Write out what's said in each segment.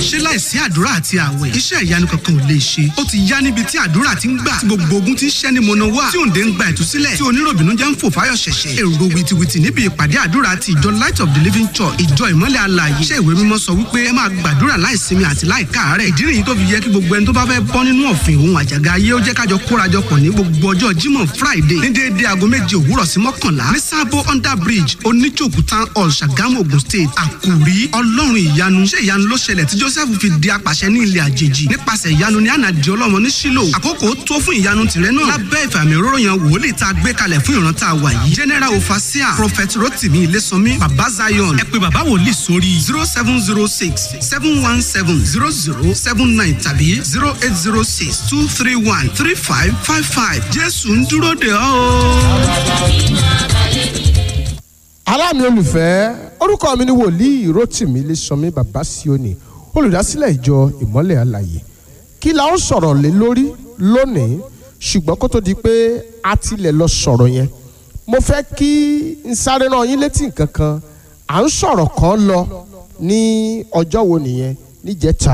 ṣé láìsí àdúrà àti àwẹ̀ iṣẹ́ ìyanu kankan ò lè ṣe ó ti yá níbi tí àdúrà ti ń gbà tí gbogbo ogun ti ń ṣẹ́ ni mọ̀nà wá tí òǹdè ń gba ìtúsílẹ̀ tí oníròbìnú jẹ́ ń fò fáyọ̀ ṣẹ̀ṣẹ̀ èrò wìtìwìtì níbi ìpàdé àdúrà ti ìjọ light of the living church ìjọ ìmọ́lẹ̀ alààyè iṣẹ́ ìwé mímọ́ sọ wípé ẹ máa gbàdúrà láìsinmi àti láìkáàárẹ̀ ìdí nìyí tó fi yẹ kí gbogbo ẹni tó bá fẹ́ bọ́ nínú ọ̀fìn òun àjàgà ayé ó jẹ́ kájọ kórajọpọ̀ ní gbogbo ọjọ́ jímọ̀ friday ní déédéé aago méje òwúrọ̀ sí mọ́kànlá ní sábó under bridge oníjòkú town hall ṣàgámù ogun state àkùrí ọlọ́run ìyanu ṣé ìyanu ló ṣẹlẹ̀ tí joseph fi di apàṣẹ ní ilẹ̀ àjèjì nípasẹ̀ ìyanu ní ànàdì ọlọ́mọ ní sílò àkókò tó fún ìyanu tìrẹ náà lábẹ́ ìfàmì òróró yan wòlíì tá a gbé kalẹ̀ fún ìran tá a wà yìí general ofasia prophet rotimi ilésànmí baba zion ẹ pé baba wòlíì sórí zero seven zero six seven one seven zero zero seven nine tàbí zero eight zero six two three one three five five five jésù ń dúró de ọ́ aláàmì olùfẹ́ orúkọ mi ni wòlíì rotimi ilésanmi bàbá sioni olùdásílẹ̀ ìjọ ìmọ́lẹ̀ àlàyé kí la ó sọ̀rọ̀ lé lórí lónìí ṣùgbọ́n kó tó di pé a tilẹ̀ lọ sọ̀rọ̀ yẹn mo fẹ́ kí n sáré rán yín létí nǹkan kan à ń sọ̀rọ̀ kan lọ ní ọjọ́ wo nìyẹn níjẹta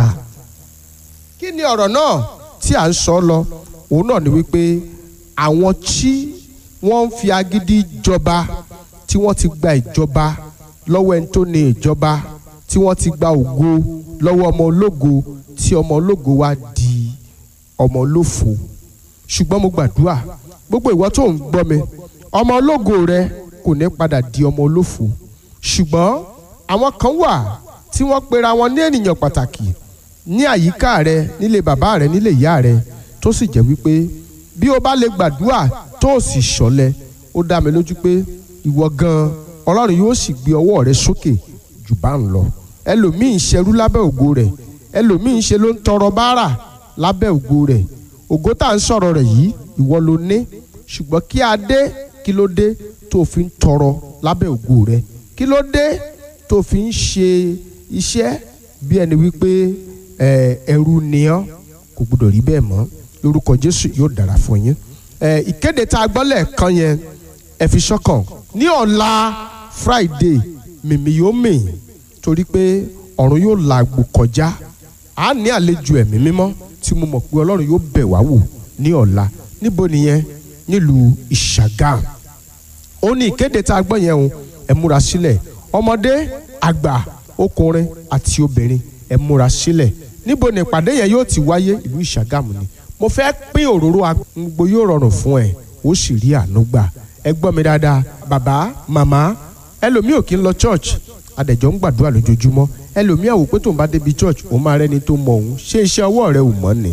kí ni ọ̀rọ̀ náà tí à ń sọ lọ òun náà ni wípé àwọn tí wọ́n ń fi agídí jọba tí wọ́n ti gba ìjọba lọ́wọ́ ẹni tó ní ìjọba tí wọ́n ti gba ògo lọ́wọ́ ọmọ ológo tí ọmọ ológo wá di ọmọ olófo ṣùgbọ́n mo gbàdúrà gbogbo ìwọ tó ń gbọ́ mi ọmọ ológo rẹ kò ní padà di ọmọ olófo ṣùgbọ́n àwọn kan wà tí wọ́n pera wọn ní ènìyàn pàtàkì ní àyíká rẹ nílé bàbá rẹ nílé ìyá rẹ tó sì jẹ́ wípé bí o bá lè gbàdúrà tó o sì ṣọ̀lẹ ó dá mi lójú pé ìwọ gan ọlọ́run yóò sì gbé ọwọ́ rẹ sókè jù bá ń lọ ẹlòmíì ń ṣerú lábẹ́ ògo rẹ̀ ẹlòmíì ń ṣe ló ń tọrọ bárà lábẹ́ ògo rẹ̀ ògo tá à ń sọ̀rọ̀ rẹ̀ yìí ìwọ ló ní ṣùgbọ́n kí a dé kí ló dé tó fi ń tọrọ lábẹ́ ògo rẹ̀ kí ló dé tó fi ń ṣe iṣẹ́ bí ẹni wípé ẹrú ni ọ́ kò gbọdọ̀ rí bẹ́ẹ̀ mọ́ lórúkọ jésù yóò dára fún yín ìkéde tá a gbọ́ lẹ́ẹ̀kan yẹn ẹ fi sọ́kàn ní ọ̀la friday mìmí yóò mì torí pé ọ̀run yóò la àgbò kọjá a ní àlejò ẹ̀mí mímọ́ tí mo mọ̀ pé ọlọ́run yóò bẹ̀ wá wò ní ọ̀la níbo nìyẹn nílùú ìṣàgàm ó ní ìkéde tá a gbọ́ yẹn o ẹ múra sílẹ̀ ọmọdé àgbà ọkùnrin àti obìnrin ẹ múra sílẹ̀ níbo ni ìpàdé yẹn yóò ti wáyé ìlú ìṣàgàm ni mo fẹ́ pín òróró agbogbo yóò rọrùn fún ẹ ó sì rí àánú gbà ẹ gbọ́ mi dáadáa bàbá màmá ẹlòmíì ò kí ń lọ church adẹ̀jọ́ ń gbàdúrà lójoojúmọ́ ẹlòmíì àwò pé tóun bá débi church òun máa rẹ́ni tó mọ òun ṣé iṣẹ́ ọwọ́ rẹ ò mọ́ ni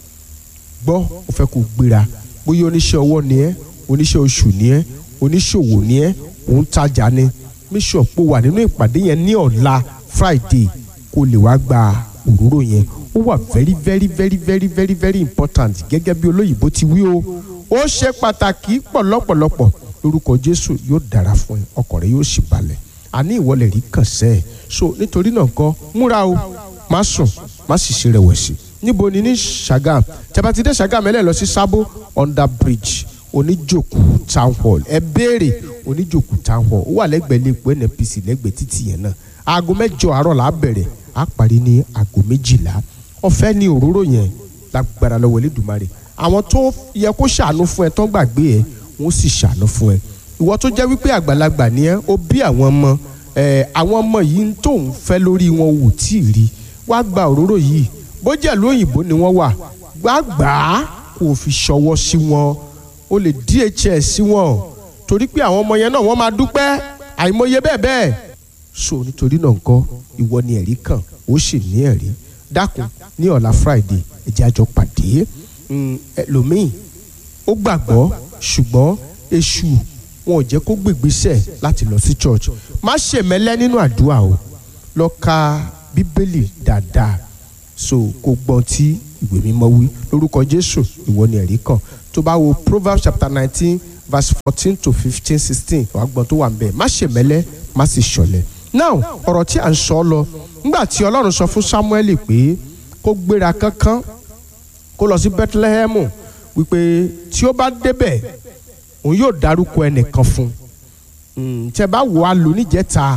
gbọ́ ó fẹ́ kó gbéra bóyá oníṣẹ́ ọwọ́ ni ẹ́ oníṣẹ́ oṣù ni ẹ́ oníṣòwò ni ẹ́ òun tajà ni mísọ̀ pé wà nínú ìpàdé yẹn ní ọ̀la friday kó lè wá gba òróró yẹn ó wà very very very very very very important gẹ́gẹ́ bí olóyìnbó ti wí o ó ṣe pàtàkì pọ̀ lọ́pọ̀lọpọ̀ lórúkọ jésù yóò dára fún ẹ ọkàn rẹ yóò sì balẹ̀ àní ìwọlẹ̀ rí kàn sẹ́ ẹ̀ so nítorí náà kọ́ múra o má sùn má sì ṣe rẹ̀wẹ̀sì níbo ni ní sagam tẹ́bátidé sagam ẹ̀ lẹ́ lọ sí sábó under bridge oníjòkú town hall ẹ béèrè oníjòkú town hall ó wà lẹ́gbẹ̀ẹ́ lẹ́pọ̀ nnpc lẹ́gbẹ̀ẹ́ títì yẹn náà aago mẹ́jọ àárọ̀ là á bẹ̀rẹ̀ á parí ní aago méjìlá ọ̀fẹ́ ní òróró yẹn lágbára lọ́wọ́ Elédùmarè àwọn tó yẹ kó ṣàánú fún ẹ tó ń gbàgbé ẹ wọn sì ṣàánú fún ẹ ìwọ tó jẹ́ wípé àgbàlagbà ni ẹ ó bí àwọn ọmọ ẹ àwọn ọmọ yìí ń tó ń fẹ́ lórí wọn wò tí ì rí wá gba òróró yìí bó jẹ́ ìlú òyìnbó ni wọ́n wà gbàgbà kó o fi ṣọwọ́ sí wọn o lè DHS sí wọn torí pé àwọn ọmọ yẹn náà wọ́n máa dúpẹ́ àìmọye bẹ́ẹ̀ bẹ́ẹ̀ so nítorí náà nǹkan ìwọ ni ẹ̀rí kàn ó sì ní ẹ̀rí dákun ní ọ̀la Friday ẹ jẹ́ a jọ pàdé ẹlòmíì ó gbàgbọ́ ṣùgbọ́n èṣù wọn ò jẹ́ kó gbègbèsẹ̀ láti lọ sí church má ṣe mẹ́lẹ́ nínú àdúrà o lọ ka bíbélì dáadáa so kó gbọ́n tí ìwé mímọ́ wí lórúkọ jésù ìwọ ni ẹ̀rí kan tó bá wo proverbs chapter nineteen verse fourteen to fifteen sixteen wàá gbọ́n tó wà ń bẹ̀ má ṣe mẹ́lẹ́ má sì ṣọ̀lẹ. now ọ̀rọ̀ tí à ń sọ lọ nígbà tí ọlọ́run sọ fún samuel pé kó gbéra kánkán kó lọ sí bethlehem wípé tí ó bá débẹ̀ òun yóò dárúkọ ẹnìkan fún un tẹ bá wò á lò níjẹta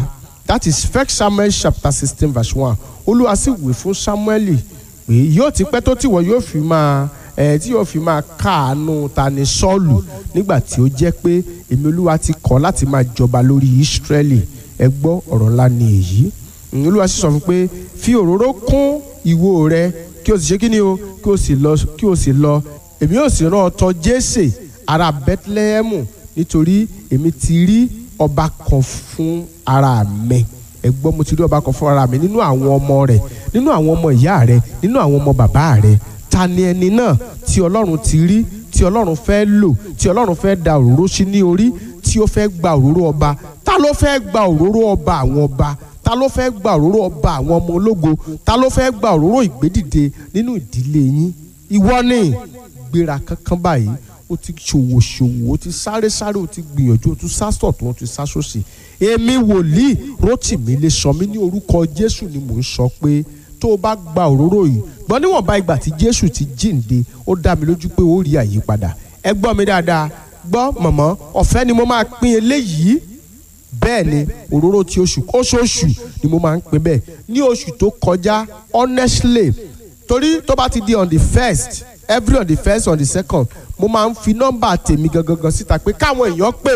that is first samuel chapter sixteen verse one olúwa sì wí fún samuel pé yóò ti pẹ́ tó tìwọ yóò fi máa ẹ tí yóò fi máa káàánú ta ni sọ́ọ̀lù nígbà tí ó jẹ́ pé èmi olúwa ti kọ̀ láti máa jọba lórí ìsírẹ́lì ẹ gbọ́ ọ̀rọ̀ ńlá ni èyí olúwa sì sọ fún pé fi òróró kún ìwo rẹ kí o sì ṣe kí ni o kí o sì lọ kí o sì lọ èmi yóò sì rán ọ tọ̀ jésè ará bethlehem nítorí èmi ti rí ọba kan fún ara mi ẹ gbọ́ mo ti rí ọba kan fún ara mi nínú àwọn ọmọ rẹ̀ nínú àwọn ọmọ ìyá rẹ̀ nínú àwọn ọmọ bàbá rẹ̀ ta ni ẹni náà tí ọlọ́run ti rí tí ọlọ́run fẹ́ lò tí ọlọ́run fẹ́ da òróró sí ní orí tí ó fẹ́ gba òróró ọba ta ló fẹ́ gba òróró ọba àwọn ọba ta ló fẹ́ gba òróró ọba àwọn ọmọ ológo ta ló fẹ́ gba òróró ìgbédìde nínú ìdílé yín ìwọ ni gbéra kankan báyìí o ti ṣòwò ṣòwò o ti sáré sáré o ti gbìyànjú o ti sásọ̀ tó o ti sásòsì èmi wòlíì Rótìmí lè sọ mí ní orúkọ Jésù ni mò ń sọ pé tó o bá gba òróró yìí gbọ́n níwọ̀nba ìgbà tí Jésù ti jíǹde ó dá mi lójú pé ó rí àyípadà ẹ gbọ́ mi dáadáa gbọ́ mọ̀mọ́ ọ̀fẹ́ ni mo máa pín eléyìí bẹ́ẹ̀ ni òróró ti oṣù oṣooṣù ni mo máa ń pín bẹ́ẹ̀ ní oṣù tó kọjá honestly torí tó bá ti di on the first every on the first on the second mo máa ń fi nọ́mbà tèmi gangan síta pé káwọn èèyàn pè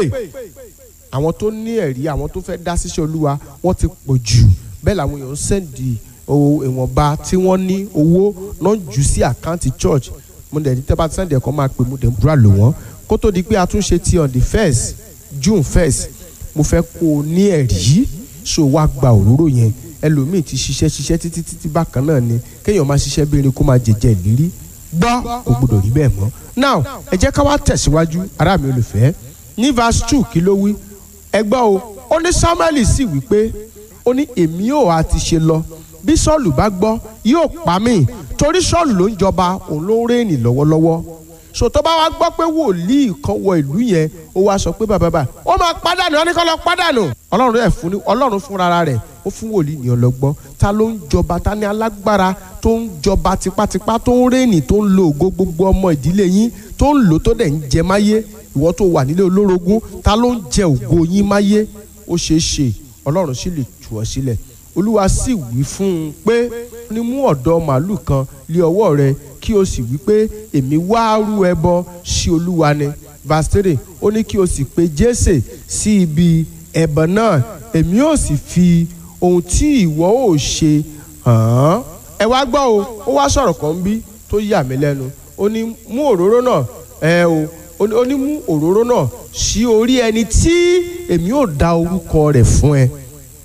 àwọn tó ní ẹ̀rí àwọn tó fẹ́ dá síṣẹ́ olúwa wọ́n ti pọ̀ jù bẹ́ẹ̀ làwọn èèyàn ń sẹ́ndì ìwọ̀nba tí wọ́n ní owó náà jù sí àkáǹtì church mo dẹ̀ ní tẹ́bà sẹ́ndì ẹ̀kọ́ máa pè mo dẹ̀ ń búra lò wọ́n kó tó di pé a tún ṣe ti on the first june first mo fẹ́ kó o ní ẹ̀rí so wá gba òróró yẹn ẹlòmíì ti ṣiṣẹ́ ṣiṣẹ́ títí títí bákan náà ni kéèyàn máa ṣiṣẹ́ bí erin kó máa jẹjẹ ìlérí gbọ́ kò gbọdọ̀ rí bẹ́ẹ̀ mọ́ now ẹ jẹ́ ká wá tẹ̀síwájú ará mi olùfẹ́ ní verse two kí ló wí ẹ gbọ́ o ó ní samuel sì wí pé ó ní èmi ò á ti ṣe lọ bí sọ́ọ̀lù bá gbọ́ yóò pa mí torí sọ́ọ̀lù ló ń jọba òun ló ń rẹ́ẹ̀nì lọ́wọ́lọ́wọ́ so tó bá wá gbọ́ pé wòlíì kan wọ ìlú yẹn ó wá sọ pé bàbá bàbá ó máa pàdánù ó ní kó lọ pàdánù ọlọ́run rẹ̀ fún ọlọ́run fúnra rẹ̀ ó fún wòlíì ní ọlọ́gbọ́n ta ló ń jọba ta ní alágbára tó ń jọba tipátipá tó ń rẹ́ẹ̀nì tó ń lo ògo gbogbo ọmọ ìdílé yín tó ń lò tó dẹ̀ ń jẹ máyé ìwọ tó wà nílé olórogún ta ló ń jẹ ògo yín máyé ó ṣeé ṣe ọlọ́run sì lè tù ọ́ sílẹ̀ olúwa sì wí fún un pé ní mú ọ̀dọ́ màálù kan lé ọwọ́ rẹ kí o sì wí pé èmi wá rú ẹbọ sí olúwa ni verse three ó ní kí o sì pe jésè sí ibi ẹbọ náà èmi ò sì fi ohun tí ìwọ ò ṣe hàn án ẹ wá gbọ́ o ó wá sọ̀rọ̀ kan bí tó yà mí lẹ́nu ó ní mú òróró náà ẹ o ó ní mú òróró náà sí orí ẹni tí èmi ò dá orúkọ rẹ̀ fún ẹ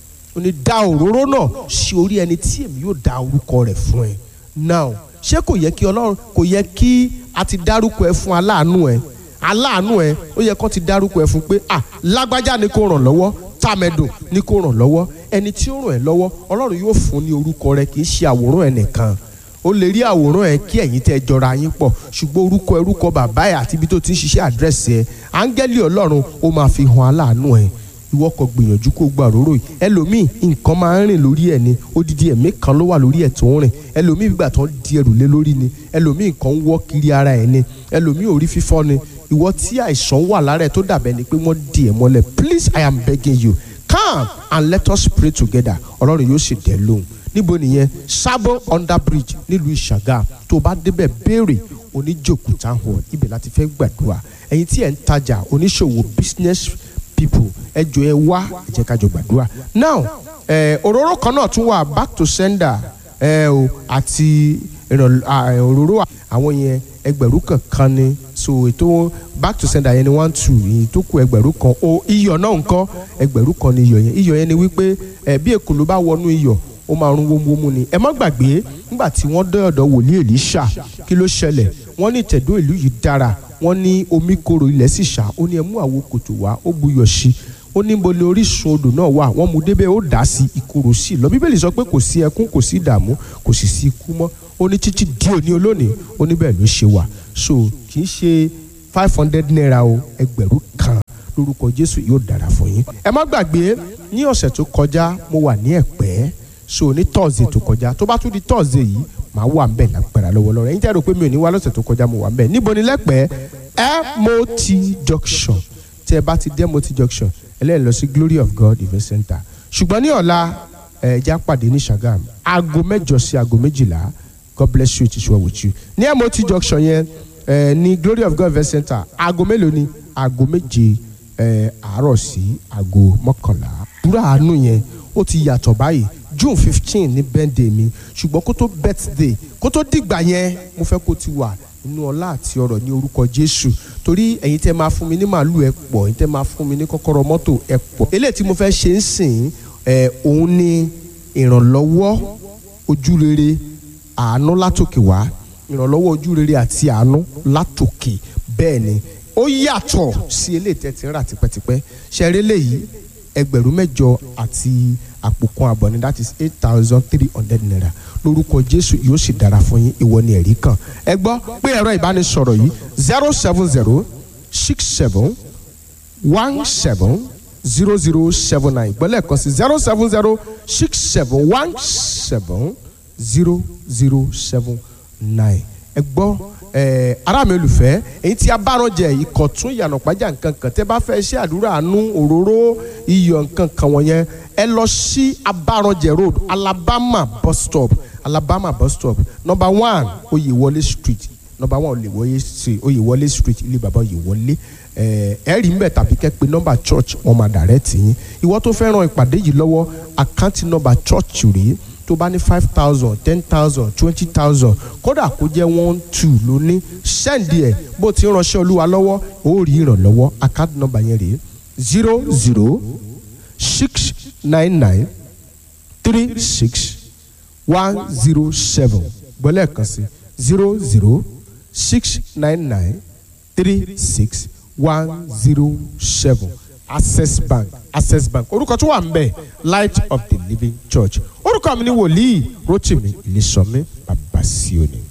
ó ní dá òróró náà sí orí ẹni tí èmi yóò dá orúkọ rẹ̀ fún ẹ now ṣé kò yẹ kí ọlọ́run kò yẹ kí a ti dárúkọ ẹ fún aláàánú ẹ aláàánú ẹ ó yẹ kó ti dárúkọ ẹ fún pé ah lágbájá ni kò ràn lọ́wọ́ tàmẹ̀dùn ni kò ràn lọ́wọ́ ẹni tí ó ràn ẹ́ lọ́wọ́ ọlọ́run yóò fún ní orúkọ rẹ kì í ṣe àwòrán ẹ nìkan ó lè rí àwòrán ẹ kí ẹ̀yin tẹ́ jọra yín pọ̀ ṣùgbọ́n orúkọ orúkọ bàbá ẹ àti ibi tó ti ń ṣiṣẹ́ àdírẹ́sì ẹ áńgẹ́lì ọlọ́run ó máa fi hàn aláàánú ẹ ìwọ kò gbìyànjú kó gba òróró yìí ẹlòmíì nǹkan máa ń rìn lórí ẹ ni odidi ẹ̀mí kan ló wà lórí ẹ tó ń rìn ẹlòmíì gbígbà tó ń di ẹrù lé lórí ni ẹlòmíì nǹkan ń wọ́ kiri ara ẹ ni ẹlòmíì orí fífọ́ ni ìwọ tí àìsàn wà lára ẹ tó dàbẹ̀ ni pé wọ́n di ẹ̀ mọ́lẹ̀ please i am begging you come and let us pray together ọlọ́run yóò sì dẹ̀ lóhùn níbo nìyẹn sábò under bridge nílùú ìṣàgà tó o bá débẹ̀ béèrè oníjòkó town hall ibẹ̀ láti fẹ́ gbàdúrà ẹ̀yin tí ẹ̀ ń tajà oníṣòwò business people ẹ jọ ẹ wá ẹ jẹ́ ká jọ gbàdúrà now ẹ òróró kan náà tún wà back to sender ẹ o àti òróró àwọn yẹn ẹgbẹ̀rún kankan ni so ètò back to sender yẹn ni one two èyí tó kù ẹgbẹ̀rún kan o iyọ̀ náà ńkọ́ ẹgbẹ̀rún kan ni iyọ̀ yẹn iyọ̀ yẹn ni wípé ẹ bí èkó ló bá wọnú iyọ̀ ó máa rún wómúwómú ni ẹ má gbàgbé nígbà tí wọ́n dé ọ̀dọ̀ wòlíì Èlíṣà kí ló ṣẹlẹ̀ wọ́n ní ìtẹ̀dó ìlú yìí dára wọ́n ní omi korò ilẹ̀ sì ṣá ó ní ẹ mú àwo kòtò wá ó buyọ̀ sí ó ní bo ni orísun odò náà wà wọ́n mú débẹ̀ ó dà sí ìkorò sí lọ bíbélì sọ pé kò sí ẹkún kò sí ìdààmú kò sì sí ikú mọ́ ó ní títí di òní olónìí ó ní bẹ́ẹ̀ ló ṣe wà so kì í ṣe five hundred naira o ẹgbẹ̀rún kan lórúkọ Jésù yóò dára fún yín ẹ má gbàgbé ní ọ̀sẹ̀ tó kọjá mo wà ní Ẹ̀pẹ́ so ní Thursday tó kọjá tó bá tún di Thursday yìí màá wà ń bẹ̀ lágbára lọ́wọ́lọ́wọ́ ẹ̀yin tẹ́ rò pé mi ò ní wá lọ́sẹ̀ tó kọjá mo wà ń bẹ̀ níbo ni lẹ́pẹ́ MOT junction tí ẹ bá ti dé MOT junction ẹlẹ́yìn lọ sí Glory of God Event Center ṣùgbọ́n ní ọ̀la ẹ̀ẹ́dá pàdé ní Ṣàgámù aago mẹ́jọ sí aago méjìlá God bless you it is well with you ní MOT junction yẹn ẹ ní Glory of God Event Center aago mélòó ni aago méje ẹ àárọ̀ sí aago mọ́kànlá àdúrà àánú yẹn ó ti yàtọ̀ báyìí June fifteen ní birthday mi ṣùgbọ́n kó tó birthday kó tó dìgbà yẹn mo fẹ́ kó ti wà nínú ọlá àti ọrọ̀ ní orúkọ Jésù torí ẹ̀yin tẹ́ máa fún mi ní màálù ẹ pọ̀ ẹ̀yin tẹ́ máa fún mi ní kọ́kọ́rọ́ mọ́tò ẹ pọ̀ eléyìí tí mo fẹ́ ṣe ń sìn ẹ̀ òun ni ìrànlọ́wọ́ ojúrere àánú látòkè wá ìrànlọ́wọ́ ojúrere àti àánú látòkè bẹ́ẹ̀ ni ó yàtọ̀ sí eléyìí tẹ́ ti ń rà tipẹ́tipẹ́ ṣẹ́rí léyìí ẹgbẹ̀rún mẹ́jọ àti àpò kan àbọ̀ ni that is eight thousand three hundred naira lórúkọ Jésù yóò sì dára fún yín ìwọ ni ẹ̀rí kan ẹ gbọ́ pé ẹ̀rọ ìbánisọ̀rọ̀ yìí zero seven zero six seven one seven zero zero seven nine gbọ́lẹ̀ kan sí zero seven zero six seven one seven zero zero seven nine ẹ gbọ́ ẹ ará mi olùfẹ́ èyí tí a bá rán jẹ ìkọ̀tún ìyànà pàjá nǹkan kan tẹ́ bá fẹ́ ṣe àdúrà àánú òróró iyọ̀ nǹkan kan wọ̀nyẹn ẹ lọ sí abáranjẹ road alabama bus stop alabama bus stop number one oyèwọlé street number one oyèwọlé street oyèwọlé street ilé bàbá oyèwọlé ẹ ẹ rí mbẹ tàbí kẹ́ pé nọ́mbà church wọn máa direct yín ìwọ tó fẹ́ ràn ìpàdé yìí lọ́wọ́ àkáǹtì nọ́mbà church rèé tó bá ní five thousand ten thousand twenty thousand kódà kó jẹ́ one two ló ní sẹ́ǹdì ẹ̀ bó ti ránṣẹ́ olúwa lọ́wọ́ ó rí ìrànlọ́wọ́ àkáǹtì nọ́mbà yẹn rèé zero zero six nine nine three six one zero seven gbọ́lẹ̀ kan sí zero zero six nine nine three six one zero seven access bank access bank orúkọ tó wà ń bẹ̀ light of the living church orúkọ mi ni wòlíì rotimi ilésànmí babasioni.